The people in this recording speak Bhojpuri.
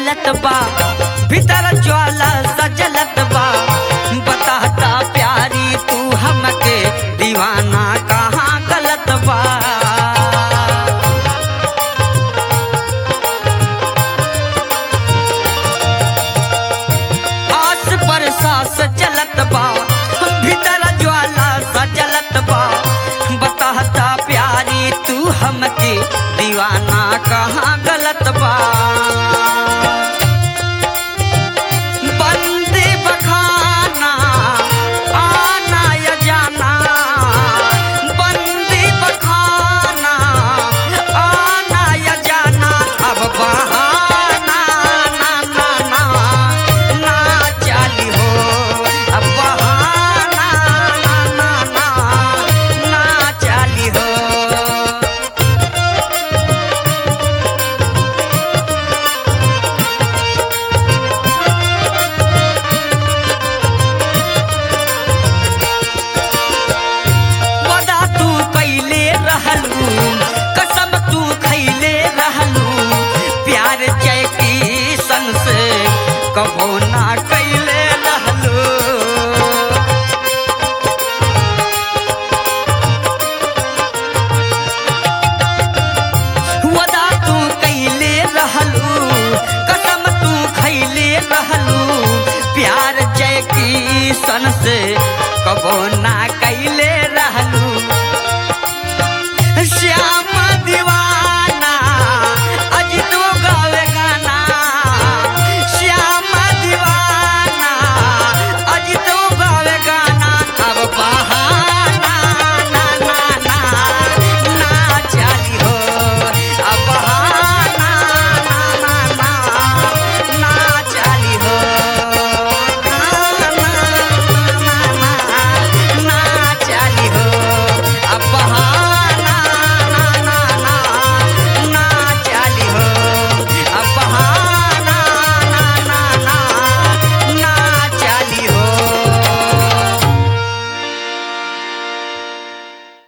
जलत बा भीतर ज्वाला सजलत बा बताता प्यारी तू हमके दीवाना कहाँ गलत बा आस पर सास चलत बा भीतर ज्वाला सजलत बा बताता प्यारी तू हमके दीवाना कहाँ गलत बा बंदे बखाना आना या जाना बंदे बखाना आना या जाना अब बहाना ना ना ना ना चाली हो अब बहाना ना ना ना ना चाली हो वदा तू कैले रहलू कसम तू खैले रहलू प्यार जय की सन से कबो ना कैले रहलू वदा तू कैले रहलू कसम तू खैले रहलू प्यार जय की सन से कबो